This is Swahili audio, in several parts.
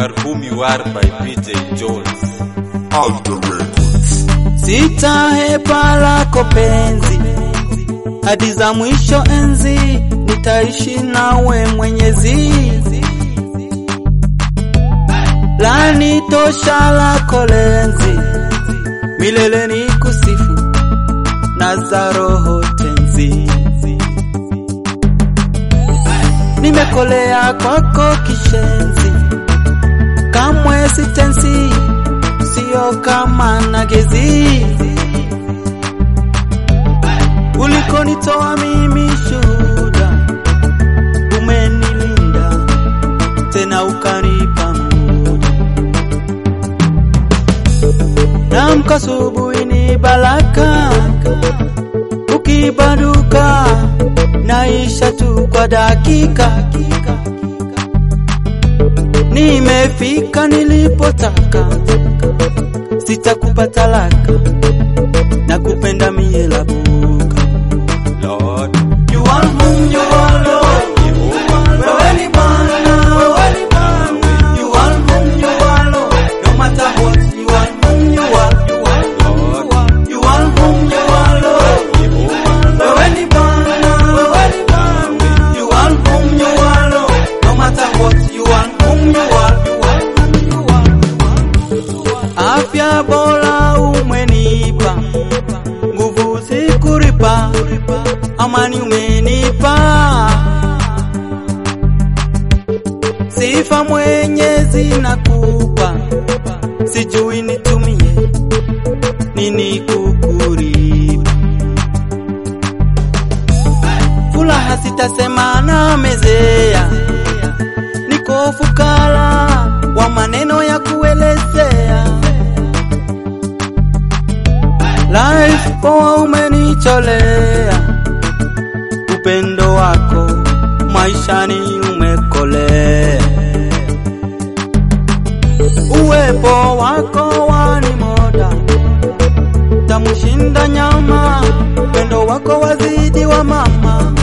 are whom you are by PJ Jones. Alter Records. Sitahepa lako penzi hadi za mwisho enzi, nitaishi nawe Mwenyezi. Lani tosha lako lenzi, milele ni kusifu na za roho tenzi. Nimekolea kwako kishenzi, kamwe sitensi, sio kama nagezi. Ulikonitoa mimi shuhuda, umenilinda tena ukanipa muda. Namka asubuhi ni baraka, ukibanduka naisha tu kwa dakika. Nimefika nilipotaka, sitakupa talaka, na kupenda mie labuka. Lord, You are whom you are, Lord. Wewe ni Bwana, wewe ni Bwana. You are whom you are, Lord. No matter what, you are whom you are. You are whom you are. You are whom you are, Lord. Wewe ni Bwana, wewe ni Bwana. You are whom you are, Lord. No matter what, you are whom you are. You are whom you are. Afya bora umenipa, nguvu sikuripa, amani umenipa, sifa Mwenyezi nakupa, sijui nitumie nini kukuripa. Furaha sitasema na mezea, niko fukara wa maneno ya kuelezea. Life poa umenicholea, upendo wako maishani umekolea, uwepo wako wanimoda, tamushinda nyama, upendo wako wazidi wa mama,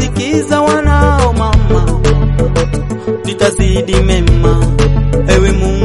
sitasikiza wanao mama, nitazidi mema, ewe Mungu